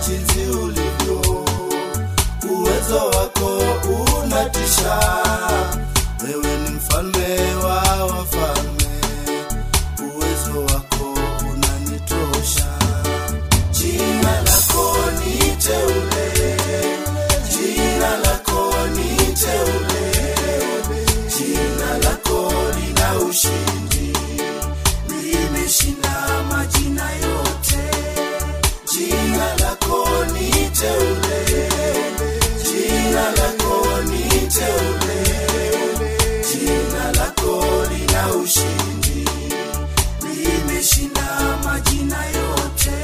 jinsi ulivyo, uwezo wako unatisha. Wewe ni mfalme wa wafalme, uwezo wako unanitosha. Jina lako ni teule, jina lako ni teule, jina lako lina ushindi, limeshinda majina yote. Jina lako ni teule, jina lako ni teule, jina lako lina ushindi, limeshinda majina yote.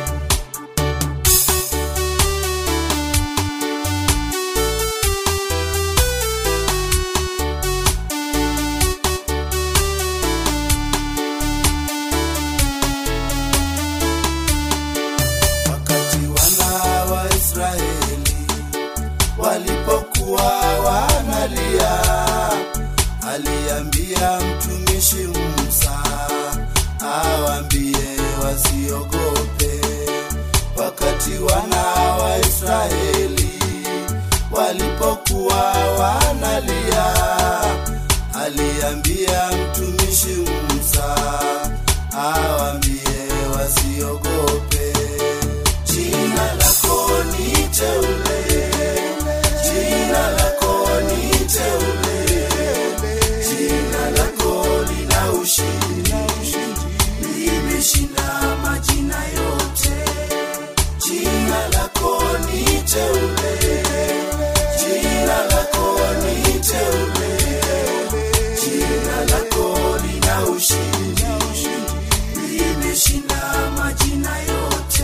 wakati wana wa Israeli walipokuwa wanalia, aliambia mtumishi Musa awaambie wasiogope. Wakati wana wa Israeli walipokuwa wanalia, aliambia mtumishi Musa awaambie wasiogope. Jina lako ni teule, jina lako ni teule, jina lako lina ushindi, limeshinda majina yote. Jina lako ni teule, jina lako ni teule, jina lako lina ushindi, limeshinda majina yote.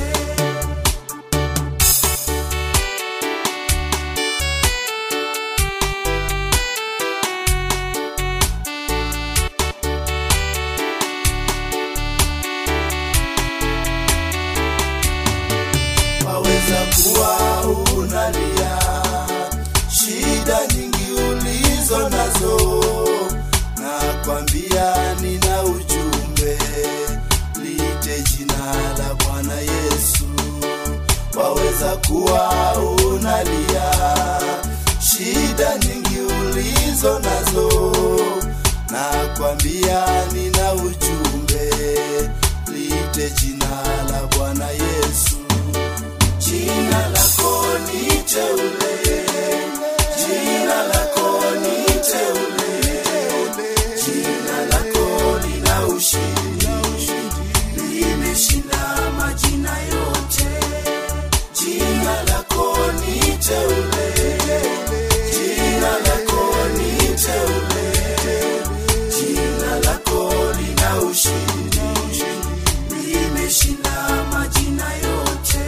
waweza kuwa unalia shida nyingi ulizo nazo, na kwambia nina ujumbe, lite jina la Bwana Yesu. Waweza kuwa unalia shida nyingi ulizo nazo, na kwambia nina ujumbe, lite jina la Bwana Yesu. Jina lako ni teule, jina lako ni teule, jina lako lina ushindi, limeshinda majina yote. Jina lako ni teule, jina lako ni teule, jina lako lina ushindi, limeshinda majina yote.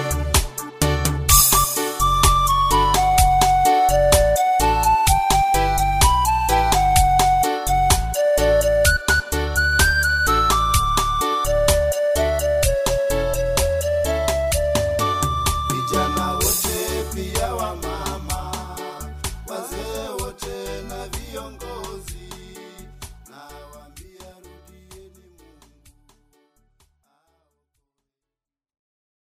vijana wote pia wamama, wazee wote na viongozi